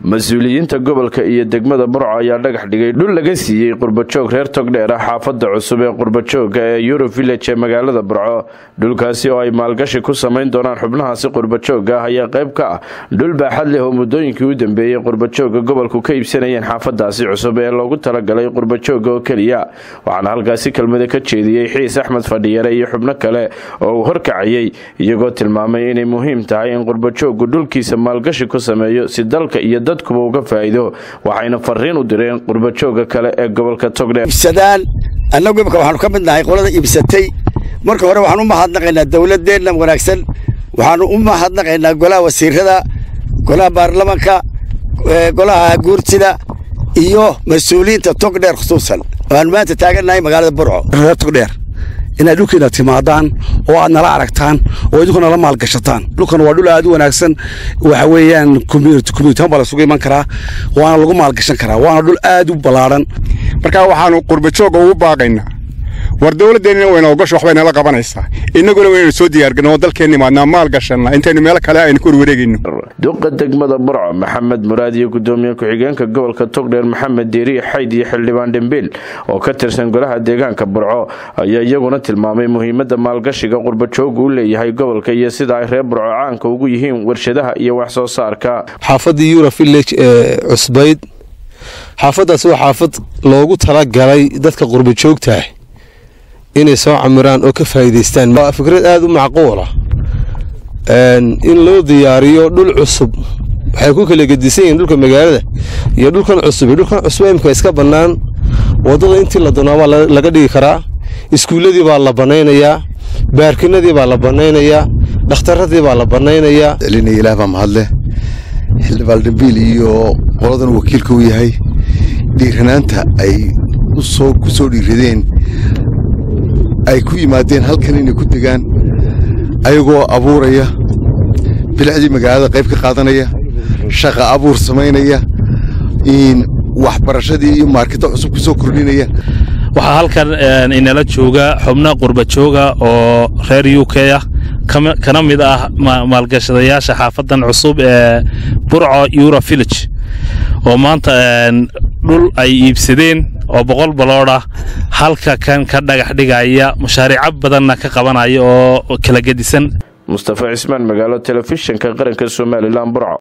mas-uuliyiinta gobolka iyo degmada burco ayaa dhagax dhigay dhul laga siiyey qurbajoog reer togdheer ah xaafada cusub ee qurbajooga ee euro village ee magaalada burco dhulkaasi oo ay maalgashi ku samayn doonaan xubnahaasi qurbajooga ah ayaa qayb ka ah dhul baaxad leh oo muddooyinkii u dambeeyey qurbajooga gobolku ka iibsanayeen xaafadaasi cusub ee loogu talagalay qurbajooga oo keliya waxaana halkaasi kelmada ka jeediyey xiis axmed fadhiyare iyo xubno kale oo uu horkacayey iyagoo tilmaamay inay muhiim tahay in qurbajoogu dhulkiisa maalgashi ku sameeyo si dalka iyo dadkuba uga faa'iido waxayna fariin u direen qurbajooga kale ee gobolka togdheer iibsadaan annagu imika waxaanu ka mid nahay qolada iibsatay marka hore waxaan u mahadnaqaynaa dawladdeenna wanaagsan waxaanu u mahadnaqaynaa golaha wasiirada golaha baarlamanka golaha guurtida iyo mas-uuliyiinta togdheer khusuusan waxaanu maanta taagannahay magaalada burco reer togdheer inaad dhulkiina timaadaan oo aad nala aragtaan oo idinku nala maalgashataan dhulkan waa dhul aad u wanaagsan waxa weeyaan communitihan baa lasugu iman karaa waana lagu maalgashan karaa waana dhul aad u ballaadhan markaa waxaanu qurbajooga ugu baaqaynaa war dawladdeenina wayna ogasho waxbay nala qabanaysaa innaguna waynaynu soo diyaargarno oo dalkeenna imaadnaa maal gashanna intaynu meelo kale aynu ku warwareegayno duqa degmada burco maxamed muraad iyo gudoomiye ku-xigeenka gobolka togdheer maxamed deeriye xayd iyo xildhibaan dhembiil oo ka tirsan golaha deegaanka burco ayaa iyaguna tilmaamay muhiimadda maalgashiga qurbajoogu u leeyahay gobolka iyo sida ay reer burco caanka ugu yihiin warshadaha iyo wax soo saarka xaafadii euro village ee cusbayd xaafaddaas waa xaafad loogu talagalay dadka qurbajoogtaah inay soo camiraan oo ka faa'iidaystaan waa fikrad aada u macquula in loo diyaariyo dhul cusub waxay ku kala gedisan yihiin dhulka magaalada iyo dhulkan cusub iyo dhulkan cusub imika iska bannaan waddada intii la doonaa baa laga dhigi karaa iskuulladii baa la bannaynayaa baarkinadii baa la bannaynayaa dhakhtarradii baa la bannaynayaa celinaya ilaah baa mahadleh xildhibaan dhambiil iyo qoladan wakiilka u yahay dhiiranaanta ay ku soo dhiiradeen ay ku yimaadeen halkan inay ku degaan ayagoo abuuraya bilicdii magaalada qayb ka qaadanaya shaqa abuur samaynaya waxbarashadii iyo maarketa cusub ku soo kordhinaya waxaa halkan inala jooga xubno qurbajooga oo reer u k ah kana mid ah maalgashadayaasha xaafadan cusub ee burco euro village oo maanta dhul ay iibsadeen oo boqol balood ah halka kan ka dhagax dhigaya mashaariico badanna ka qabanaya oo kala gedisan mustafa cismaan magaalo telefishinka qaranka somalilan burco